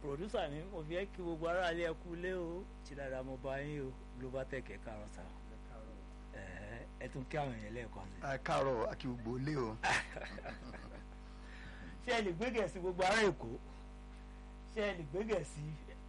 pòdúsà mi mo fi ẹ́ kí gbogbo aráalé ẹ kú lé o tí dáadáa mo bá yín o global tech ẹ káàárọ̀ sá ẹ ẹ tún kí àwọn èèyàn lẹ́ẹ̀kan sí. ẹ káàárọ̀ àkí gbogbo lé o. ṣé ẹ lè gbé gẹ̀ẹ́sì gbogbo ará èkó ṣé ẹ lè gbé gẹ̀ẹ́sì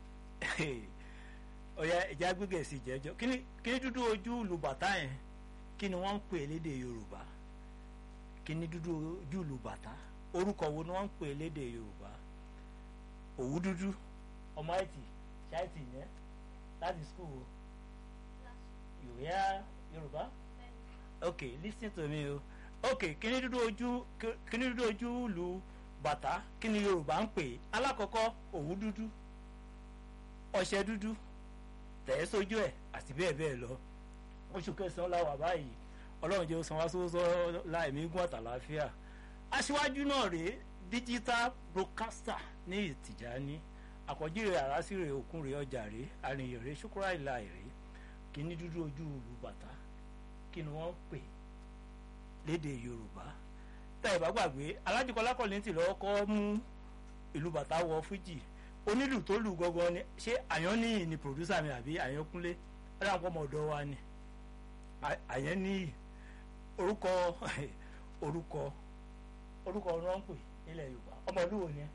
ọ̀yà ìjà gbé gẹ̀ẹ́sì jẹ́jọ́ kí ni kí ni dúdú ojú ìlú bàtà yẹn kí ni wọ́n ń pè lédè yorùbá kí ni dúdú ojú ìlú bàtà orúkọ wo ni wọ́n ń pè lédè yorùbá òwú dúdú ọmọ àìtì ṣáìtì yẹn láti skul o you hear yorùbá ok listen to me o ok kí ni dúdú ojú kí ni dúdú ojú ìlú bàtà kí ni yorùbá ń pè alákọ̀ọ́kọ́ òwú dúdú ọṣẹ dúdú tẹ̀ sójú ẹ̀ àti bẹ́ẹ̀ bẹ́ẹ̀ lọ oṣù kẹsàn-án la wà báyìí ọlọ́run jẹ́ san wá sọ́wọ́sọ́ láìmí gún àtàláfíà aṣíwájú náà rèé digital broadcaster ní ìtìjáni àkọ́jírè àrásìrè òkúnrè ọjà rèé àrìnyèrè ṣúkúrà ìlà èrè kíní dúdú ojú ìlú bàtà kí ni wọ́n ń pè lédè yorùbá tá ẹ bá gbàgbé alájùkọlá kọ́lẹ́ntì lọ́wọ́ kọ́ mú ìlú bàtà wọ fújì onílù tó lù gangan ni ṣé àyànníyì ni pòdúsà mi àbí àyànkúnlé ẹ̀rọ àwọn ọmọ ọ̀dọ́ wa ni àyànníyì orúkọ orúkọ orúkọ ọ̀rọ̀ ń pè nílẹ̀ yorùbá ọmọ ìlú wo ni ẹ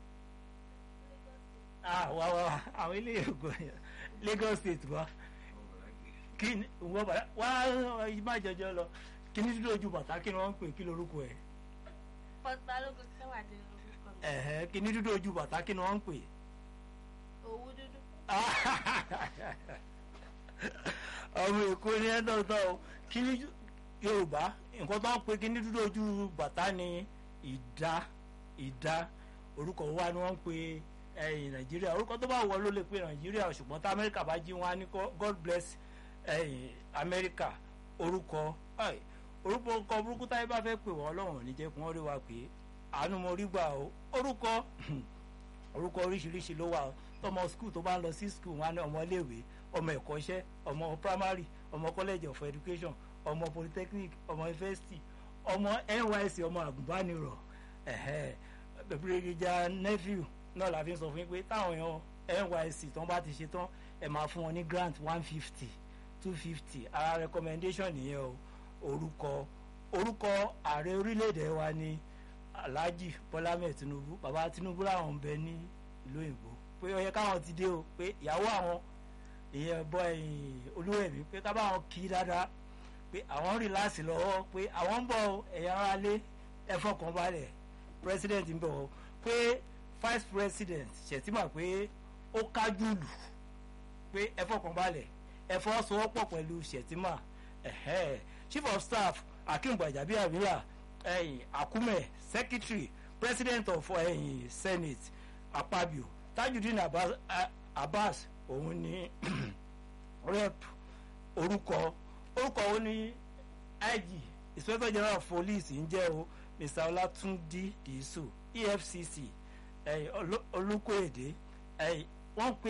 ah wa wa àwọn ilé ìgbò Lagos state wa kí ni wọ́n bàtà wá má jọjọ lọ kí ni dúdú ojú bàtà kí ni wọ́n ń pè kí lorúkọ ẹ̀ pọtbalógun sẹwàdí lórúkọ mi ẹ̀hẹ́ kí ni dúdú ojú bàtà kí ni wọ́n ń pè. òwú dúdú ọmọ èkó ni ẹ tọ́tọ́ o kí ni yorùbá nǹkan tó ń pe kí ni dúdú ojú bàtà ni ìdá ìdá orúkọ wa ni wọ́n ń pe ẹ̀yìn nàìjíríà orúkọ tó bá wọ ló lè pe nàìjíríà ṣùgbọ́n tá amẹ́ríkà bá jí wọn á ní god bless ẹ̀yìn amẹ́ríkà orúkọ orúkọ ọkọ burúkú táyé bá fẹ́ pè wọ́n ọlọ́run ní jẹ́ kí wọ́n rí wa pé àánú mo rí gbà o orúkọ orúkọ oríṣiríṣi ló wà tọmọ skul tó bá ń lọ sí skul wọn á ní ọmọ iléèwé ọmọ ẹ̀kọ́ṣẹ́ ọmọ primary ọmọ college of education ọmọ polytechnic ọmọ university ọmọ nysc ọmọ àgùnbánirọ̀ brigadier nephew náà la fi ń sọ fún yín pé táwọn èèyàn nysc tán bá ti ṣe tán ẹ máa fún wọn ní grant one fifty two fifty ara recommendation nìyẹn o orúkọ orúkọ ààrẹ orílẹ̀-èdè wa ni alhaji bọ́lá mẹ́ẹ̀ tinubu bàbá tinubu làwọn ń bẹ ní ìlú òyìnbó pé ó yẹ káwọn ti dé o pé ìyàwó àwọn ìyẹn bọ ẹ̀yìn olúwẹ̀mí pé ká báwọn kí dáadáa pé àwọn rí láàsì lọ́wọ́ pé àwọn ń bọ̀ ẹ̀yà ara lé ẹ fọkàn balẹ̀ president ń bọ̀ pé vice president ṣètìmọ̀ pé ó kájú lù pé ẹ fọkàn balẹ̀ ẹ fọwọ́sowọ́pọ̀ pẹ̀lú ṣètìmọ̀ chief of staff akim gbajabiamila ẹ̀yìn akumẹ secretary president of ẹ̀yìn senate apabio tajudeen abbas, abbas òun ni rep orúkọ orúkọ òun ni ig inspector general of police ń jẹ́ o mr olatunde diisu efcc olùkóyèdè wọ́n pe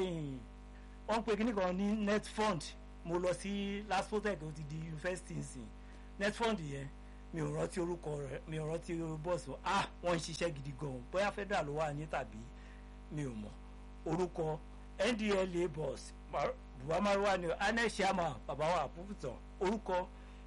wọ́n pe kíní kan ní net fund mo lọ sí laspotec ó ti di university nsìn net fund yẹn mi ò rántí orúkọ rẹ mi ò rántí bọ́ọ̀sì ah wọ́n ń ṣiṣẹ́ gidi gan bóyá federal ló wà ní tàbí mi ò mọ̀ orúkọ ndla boss buhamaruwa ni aneshama babawa àpòpùtàn orúkọ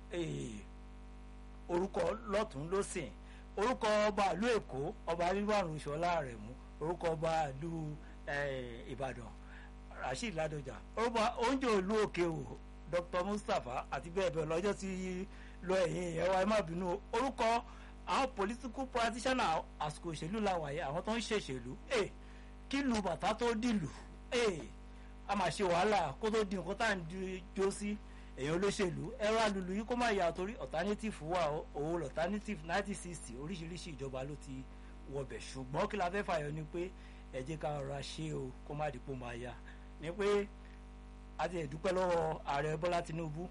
orúkọ lọ́tún lọ́sìn orúkọ ọba ìlú èkó ọba rilwanu ṣọlá rẹ̀ mú orúkọ ọba ìlú ìbàdàn rasheed ladoja orúkọ oúnjẹ ìlú òkè o dr mustapha àti bẹ́ẹ̀ bẹ́ẹ̀ lọ́jọ́ tí lọ ẹ̀yìn ìyẹn wa ẹ má bínú orúkọ àwọn political practitioner àsìkò òṣèlú làwàyé àwọn tó ń ṣèṣèlú kí lu bàtà tó dìlù a máa ṣe wàhálà kó tó di nǹkan tá à ń jó sí èèyàn olóṣèlú ẹ̀rọ alùlù yìí kó má yà torí alternative wà òun alternative nineteen sixty oríṣiríṣi ìjọba ló ti wọbẹ̀ ṣùgbọ́n kí la fẹ́ fàyọ ni pé ẹ jẹ́ ká rọra ṣe o kó má dìpọ̀ máa ya ni pé a ti ẹ̀dúpẹ́ lọ́wọ́ ààrẹ bọ́lá tinubu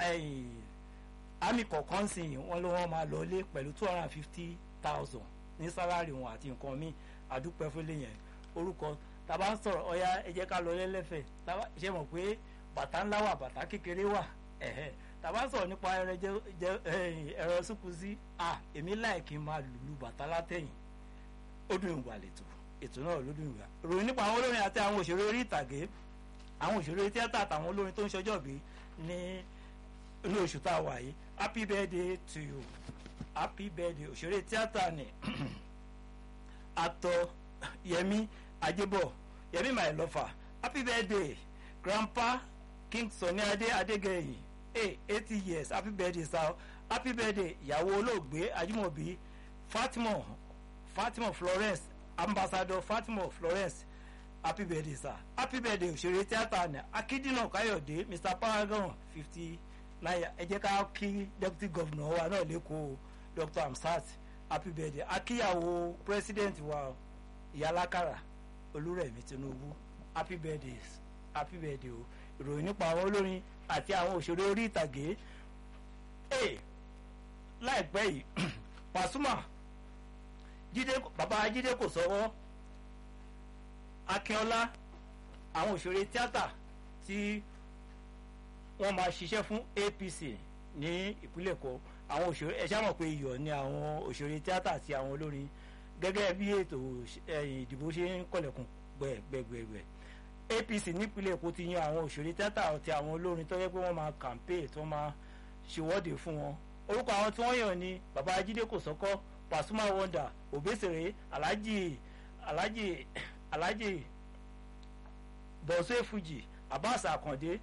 àmì kọ̀ọ̀kan sì wọ́n ló wọ́n máa lọ lé pẹ̀lú two hundred and fifty thousand ní sálárì wọn àti nǹkan míì àdúpẹ́ fún lẹ́yìn orúkọ tàbá ń sọ̀rọ̀ ọ̀ya ẹ jẹ́ ká lọ lẹ́lẹ́fẹ̀ tàbá ṣe mọ̀ pé bàtà ńlá wà bàtà kékeré wà ẹ̀hẹ́ tàbá sọ̀rọ̀ nípa ẹrẹ jẹ ẹ̀rọ sùkú sí à èmi láì kí n máa lùlù bàtà látẹ̀yìn ó dùn ìwà lẹ́tọ̀ ètò náà lódún ìgbà ròyìn nípa àwọn olórin àti àwọn òṣèré orí ìtàgé àwọn òṣèré tíátà àtàwọn olórin tó ń ṣọjọ́ bí ní ní oṣù tá a wà yìí happy birthday to you happy birthday òṣèré tíátà ni actor Yẹmí Ajébọ̀ Yẹmí my lover happy birthday grandpa King Sunny Adé Adégẹyìn hey eighty years happy birthday sir happy birthday ìyàwó olóògbé Ajímọ̀bí Fatima Fatima Florence ambassador Fatima Florence happy birthday sir happy birthday òṣèré tíátà ní Akíndínà Káyọ̀dé Mr Paragon fifty nine ẹ jẹ́ ká kí deputy governor wa náà lẹ́kọ̀ọ́ Dr Amsat happy birthday akíyàwó president wa ìyálákàrà Olúrẹ̀mí Tinubu happy birthday happy birthday o ìròyìn nípa àwọn olórin àti àwọn òṣèré orí ìtàgé ee láìpẹ́ yìí Pasuma jíde bàbá jíde kò sọ́wọ́ akínọlá àwọn òṣèré tíátà tí wọ́n máa ṣiṣẹ́ fún APC ní ìpínlẹ̀ Èkó àwọn òṣèré ẹ ṣáà mọ̀ pé iyọ̀ ni àwọn òṣèré tíátà àti àwọn olórin gẹ́gẹ́ bí ètò ìdìbò ṣe ń kọlẹ̀kùn gbẹ̀gbẹ̀gbẹ̀ APC nípínlẹ̀ Èkó ti yan àwọn òṣèré tíátà àti àwọn olórin tó yẹ pé wọ́n máa kàmpé tó máa ṣèwọ́de fún wọn orúkọ àwọn tí wọ́n yàn ni bàbá ajídé kò sọ́kọ́ Pasuma Wonder Obesere Alhaji Alhaji Alhaji Bọ̀sẹ̀ Fuji Abbas Akande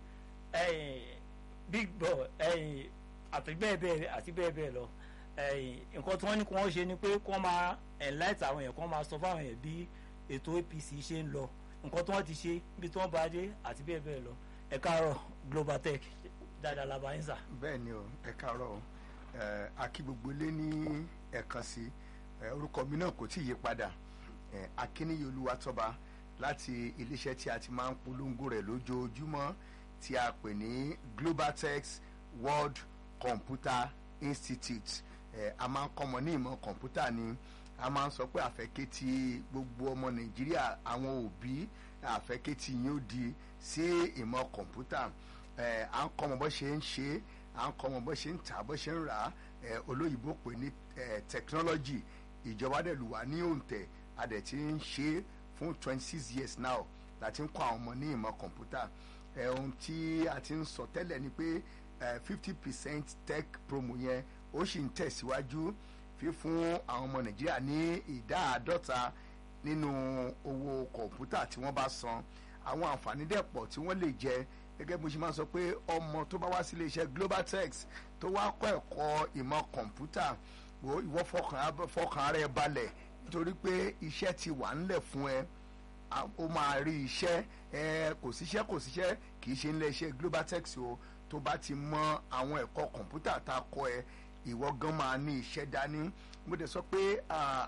Big Boy àti bẹ́ẹ̀ bẹ́ẹ̀ àti bẹ́ẹ̀ bẹ́ẹ̀ lọ nǹkan tí wọ́n ní kí wọ́n ṣe ni pé kí wọ́n máa enlight àwọn èèyàn kí wọ́n máa sọ fáwọn èèyàn bí ètò APC ṣe ń lọ nǹkan tí wọ́n ti ṣe bí tí wọ́n bá dé àti bẹ́ẹ̀ bẹ́ẹ̀ lọ ẹ káàárọ̀ Global Tech dáadáa labayín sà. bẹ́ẹ̀ ni o ẹ káàárọ̀ o akí gbogbo ilé ní ẹ̀kan sí orúkọ mi náà kò tí ì yí padà akíníyí olúwatọ́ba láti iléeṣẹ́ tí a ti máa ń polongo rẹ̀ lójoojúmọ́ tí a pè ní Globaltech World Computer Institute a máa ń kọ́mọ ní ìmọ̀ kọ̀ǹpútà ni a máa ń sọ pé àfẹ́kẹ́tì gbogbo ọmọ Nàìjíríà àwọn òbí àfẹ́kẹ́tì yín ó di sí ìmọ̀ kọ̀ǹpútà à ń kọ́mọ bó ṣe ń ṣe à ń kọ́mọ bó ṣe ń tà bó ṣe ń rà olóyìnbó pè ní technology ìjọba dẹ̀ lù wá ní òǹtẹ̀ a dẹ̀ ti ń ṣe fún twenty six years now láti ń kọ́ àwọn ọmọ ní ìmọ̀ kọ̀ǹpútà ohun tí a ti ń sọ tẹ́lẹ̀ ni pé fifty percent tech promo yẹn ó sì ń tẹ̀síwájú fífún àwọn ọmọ nàìjíríà ní ìdá àádọ́ta nínú owó kọ̀ǹpútà tí wọ́n bá san àwọn àǹfààní dẹ̀ pọ̀ tí wọ́n lè jẹ gẹ́gẹ́ bó ṣe máa sọ pé ọmọ tó bá wá sí iléeṣẹ́ Globaltech tó wá kọ́ ẹ̀kọ́ ìmọ̀ kọ̀ǹpútà ìwọ fọkàn ara ẹ balẹ̀ nítorí pé iṣẹ́ ti wà ńlẹ̀ fún ẹ ó máa rí iṣẹ́ ẹ kò síṣẹ́ kò síṣẹ́ kì í ṣe ńlẹ̀ iṣẹ́ Globaltech o tó bá ti mọ àwọn ẹ̀kọ́ kọ̀ǹpútà tá a kọ́ ẹ ìwọ gan máa ní iṣẹ́ dání mo dẹ̀ sọ pé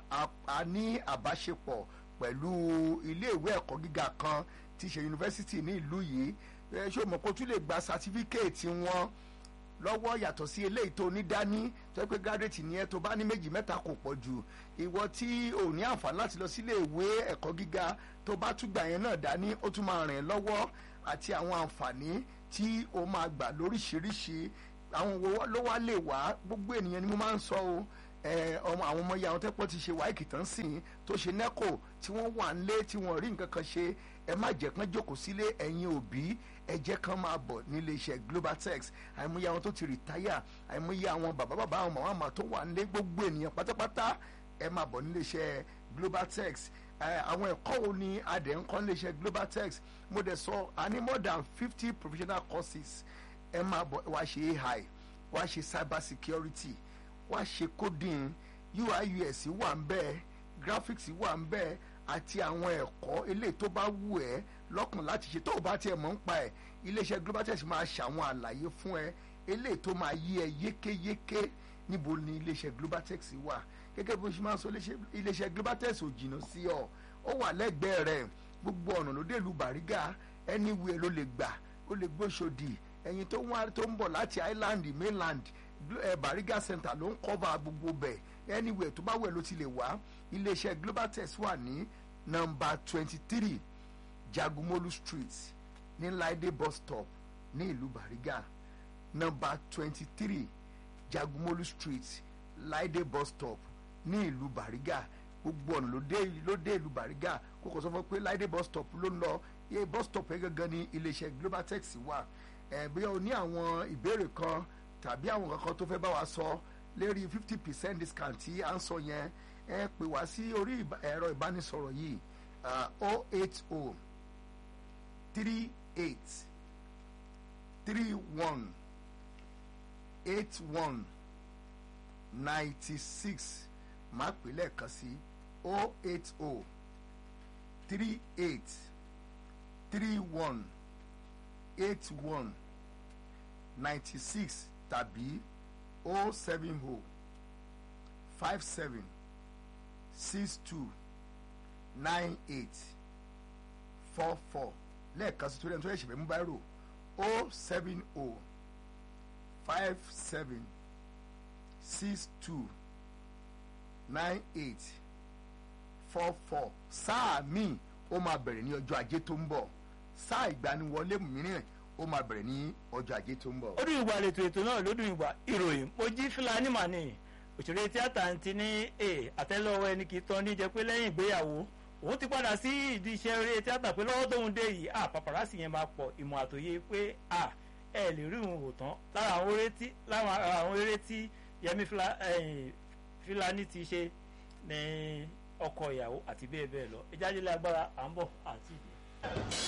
a ní àbáṣepọ̀ pẹ̀lú iléèwé ẹ̀kọ́ gíga kan tí ṣe yunifásitì ní ìlú yìí ṣé o mọ̀ kó tún lè gba sátífíkẹ́ẹ̀tì wọn lọ́wọ́ yàtọ̀ sí eléyìí tó ní dání tó pé gírádẹ́tì ni ẹ tó bá ní méjì mẹ́ta kò pọ̀ jù ìwọ tí ò ní àǹfààní láti lọ sílé ìwé ẹ̀kọ́ gíga tó bá tún gbà yẹn náà dání ó tún máa rìn lọ́wọ́ àti àwọn àǹfààní tí o máa gbà lóríṣiríṣi àwọn wo ló wá lè wá gbogbo ènìyàn ni mo máa ń sọ o ọmọ àwọn ọmọ ya àwọn tẹ́pọ̀ ti ṣe wáìkì tán sí i tó ṣe nẹ́kò tí wọ́n wà ń lé tí wọ́n rí nǹkan kan ṣe ẹ má jẹ́ kán jókòó sílé ẹ̀yin òbí ẹ jẹ́ kán máa bọ̀ nílé iṣẹ́ Globaltech àìmọye àwọn tó ti rìtáyà àìmọye àwọn bàbá bàbá àwọn màmá àmà tó wà nílé gbogbo ènìyàn pátápátá ẹ máa bọ̀ nílé iṣẹ́ Globaltech àwọn ẹ̀kọ́ wo ni adẹ̀ ń kọ́ nílé iṣẹ́ Globaltech mo dẹ̀ sọ a ní more than fifty professional courses ẹ máa bọ̀ wá ṣe AI wá ṣe cyber security wá ṣe coding UI UX wà ń bẹ́ẹ̀ graphics wà ń bẹ́ẹ̀ àti àwọn ẹ̀kọ́ eléyìí tó bá wù ẹ́ lọ́kàn láti ṣe tó o bá tiẹ̀ mọ̀ ń pa ẹ̀ iléeṣẹ́ Globaltech máa ṣàwọn àlàyé fún ẹ eléyìí tó máa yí ẹ yékéyéké níbo ni iléeṣẹ́ Globaltech wà gẹ́gẹ́ bó ṣe máa ń sọ iléeṣẹ́ Globaltech ò jìnnà sí ọ ó wà lẹ́gbẹ̀ẹ́ rẹ̀ gbogbo ọ̀nà ló dé ìlú Bàrígà anywhere ló lè gbà ó lè gbóṣòdì ẹ̀yin tó wá tó ń bọ̀ láti island mainland Bariga Center ló ń cover gbogbo bẹ̀ anywhere tó bá wẹ̀ ló ti lè wá iléeṣẹ́ Globaltech wà ní nọ́mbà twenty three Jagumolu Street ní Laide bus stop ní ìlú Bariga nọ́mbà twenty three Jagumolu Street Laide bus stop ní ìlú Bariga gbogbo ọ̀nà ló dé ló dé ìlú Bàrígà kó kò sọ fún pé láìdé bus stop ló ń lọ iye bus stop yẹn gangan ni iléeṣẹ́ Globaltex wà ẹ̀ bí o ní àwọn ìbéèrè kan tàbí àwọn kankan tó fẹ́ bá wa sọ lérí fifty percent discount tí à ń sọ yẹn ẹ pè wá sí orí ìbá- ẹ̀rọ ìbánisọ̀rọ̀ yìí o eight o three eight three one eight one ninety six máa pè lẹ́ẹ̀kan sí o eight o three eight three one eight one ninety six tàbí o seven o five seven six two nine eight four four lẹ́ẹ̀kan sí torí ẹni tó yẹ ṣẹ̀fẹ̀ mú báyìí rò o seven o five seven six two nine eight four four sáà míì ó máa bẹ̀rẹ̀ ní ọjọ́ ajé tó ń bọ̀ sáà ìgbaniwọlé mìíràn ó máa bẹ̀rẹ̀ ní ọjọ́ ajé tó ń bọ̀. ó dùn ìgbà lètò ètò náà ló dùn ìgbà ìròyìn mo jí fúlàní mà ní òṣèré tíátà ti ní e àtẹ́lẹwọ́ ẹni kì í tán ní jẹ́ pé lẹ́yìn ìgbéyàwó òun ti padà sí ìdí iṣẹ́ eré tíátà pé lọ́wọ́ tóun dé yìí à paparazzi yẹn máa pọ̀ ìmọ̀ àtòyé pé à ẹ lè rí òun wò tán lára àwọn eré tí lára àwọn eré tí Yẹmí Fúlà- ẹ̀yìn Fúlàní ti ṣe ní ọkọ ìyàwó àti bẹ́ẹ̀ bẹ́ẹ̀ lọ ìjáde lágbára à ń bọ̀ àti ìdí.